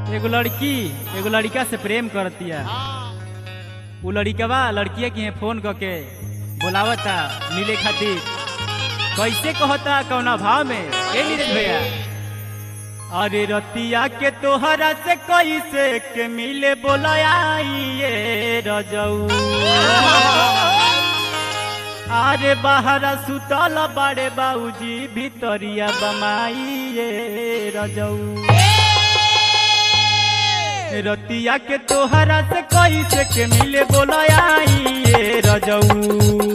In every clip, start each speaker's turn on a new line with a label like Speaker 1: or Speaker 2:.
Speaker 1: एगो लड़की एगो लड़का से प्रेम करतिया उ लड़कवा लड़किया के यहाँ फोन करके बोलावता मिले खातिर कैसे कहता कौना भाव में ए नीरज भैया अरे रतिया के तोहरा से कैसे के मिले बोलाइए रजऊ अरे बाहरा सुतल बाड़े बाबूजी भितरिया बमाइए रजऊ रतिया के तोहरा से कैसे के मिले बोलाइए रजऊ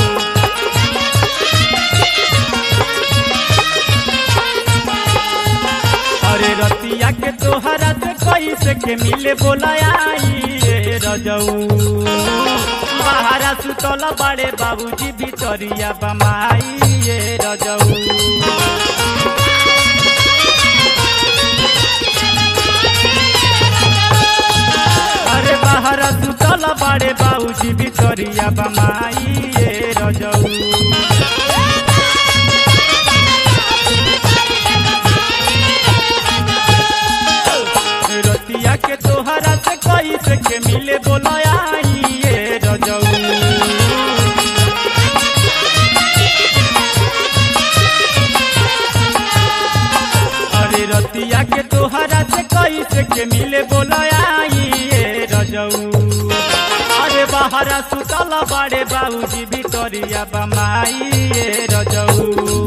Speaker 1: अरे रतिया के तोहरा से कैसे के मिले बोलाइए रजऊ बाहरा सुतल बाड़े बाबूजी भितरिया बमाइए रजऊ अरे बाहरा सुतल बाड़े बाबूजी भितरिया बमाइए रजऊ रतिया के तोहरा से कैसे के मिले बोलाइए रजऊ अरे रतिया के तोहरा से कैसे के मिले बोलाइए रजऊ अरे बाहरा सुतल बाड़े बाबूजी भितरिया बमाइए रजऊ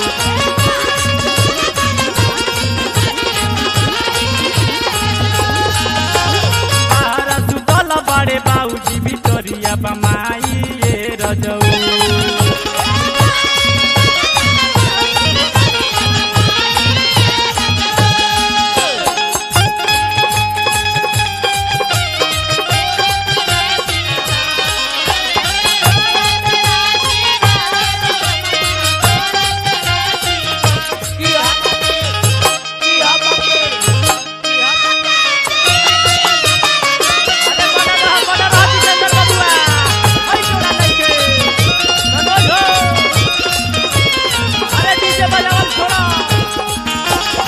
Speaker 1: तारा सुतल बाड़े बाबूजी भितरिया बमाइए रजऊ अरे बड़ा रहा, बड़ा रहा, जितेंद्र बबुआ। हई तोरा लइके। मनोज हो। अरे डीजे बजावल छोड़ा।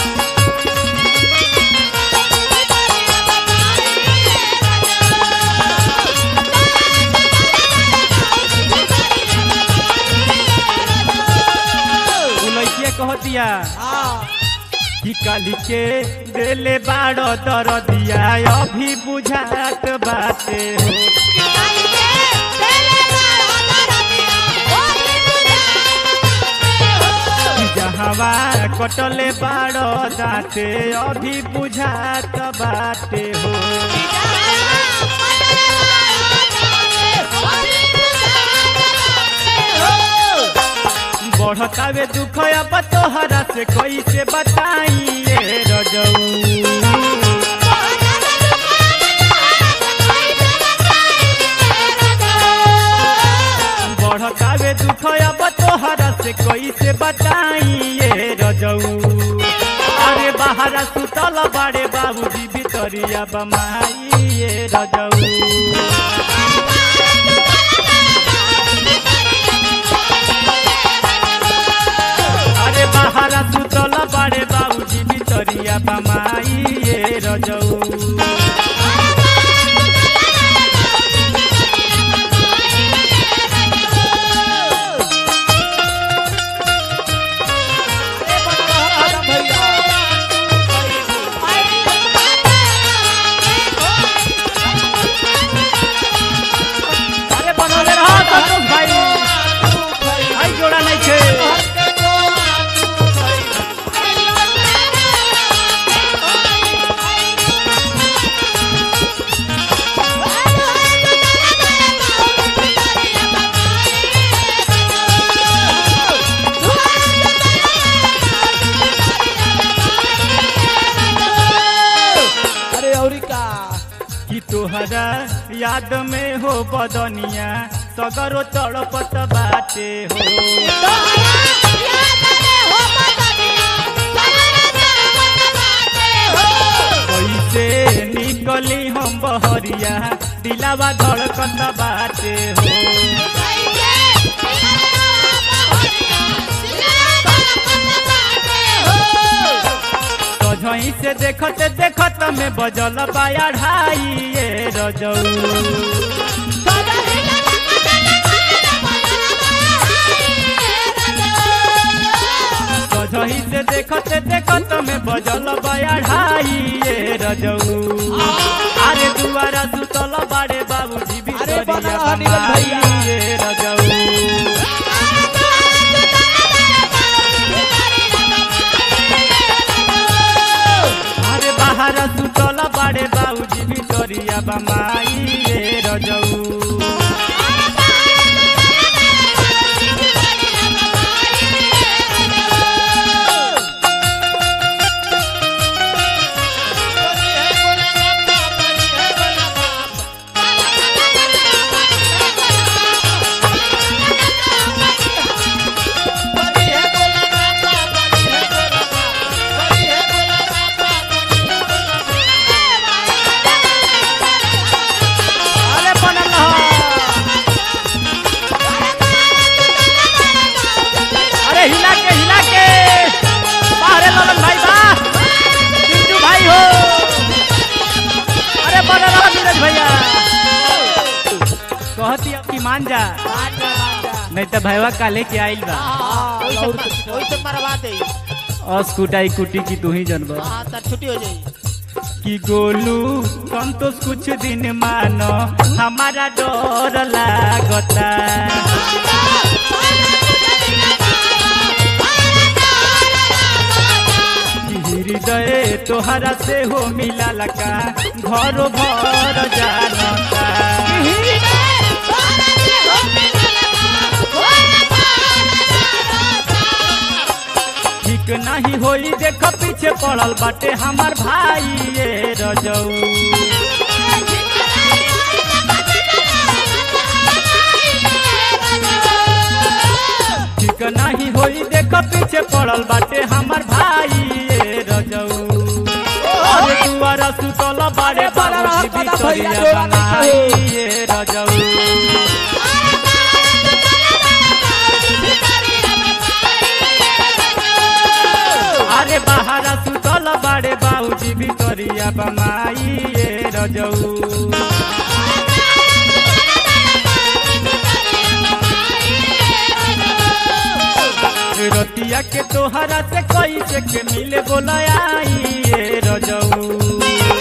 Speaker 1: उ लइकिया कहतिया कि काली के देले बाड़ो दरदिया अभी बुझात बाटे हो जहवा कटले बाड़ो दाते अभी बुझात बाटे हो बढ़तावे दुख अब तोहरा से कैसे बताइए रजऊ बढ़तावे दुख अब तोहरा से कैसे बताइए रजऊ अरे बाहरा सुतल बाड़े बाबूजी भितरिया बमाइए रजऊ अरे बाहरा सुतल बाड़े बाबूजी भितरिया बमाइए रजऊ अरे बनौले रहो संतोष भाई भाई जोड़ा नहीं छे
Speaker 2: अरे औरी का
Speaker 1: कि तोहरा याद में हो बदनिया सगरो तड़पत बाटे हो कैसे निकली हम बहरिया दिलावा धड़कत बाटे हो सझही से देखत देखत में बजल बाया ढाई ये रजऊ सझही से देखत देखत में बजल बाया ढाई ये रजऊ अरे दुआरा सुतल बाड़े बाबूजी भी
Speaker 2: अरे बना रहा नीरज भैया।
Speaker 1: ये रजऊ अरे बाहर सुतल बाड़े बाबूजी भी तोरिया बमाई ये रजऊ अरे बनल रह। अरे हिला के हिला के बाहरे ललन भाई बा पिंटू भाई हो अरे बनल रह नीरज भैया कहती अब की मान जा नहीं तो भैया काले के आइल बा
Speaker 2: मरवा दे
Speaker 1: और स्कूटाई कुटी की तू ही जनबा
Speaker 2: हाँ तो छुट्टी हो जाई
Speaker 1: कि गोलू संतोष कुछ दिन मानो हमारा डर लागता कि हृदय तोहरा से हो मिला लका घरो भर जानता ठीक नहीं होई देख पीछे पड़ल बाटे हमार भाई ये रजऊ ठीक नहीं होई देख पीछे पड़ल बाटे हमार भाई ये रजऊ अरे दुआरा सुतल बाड़े बाबूजी बिचौलिया बनाई ये रजऊ अरे बाहरा सुतल बाड़े बाबूजी बिचौलिया बनाई ये रजऊ रतिया के तोहरा से कैसे के मिले बोलाई ये रजऊ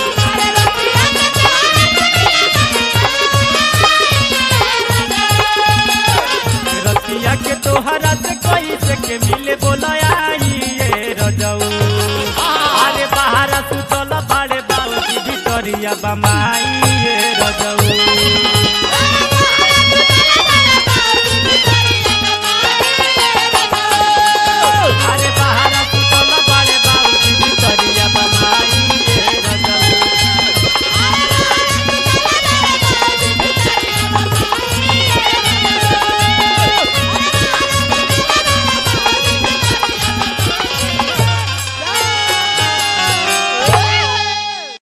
Speaker 1: रतिया के तोहरा से कैसे के मिले बोलाई ये रजऊ अरे बाहर सुतल बाड़े बाबूजी भितरिया बमाई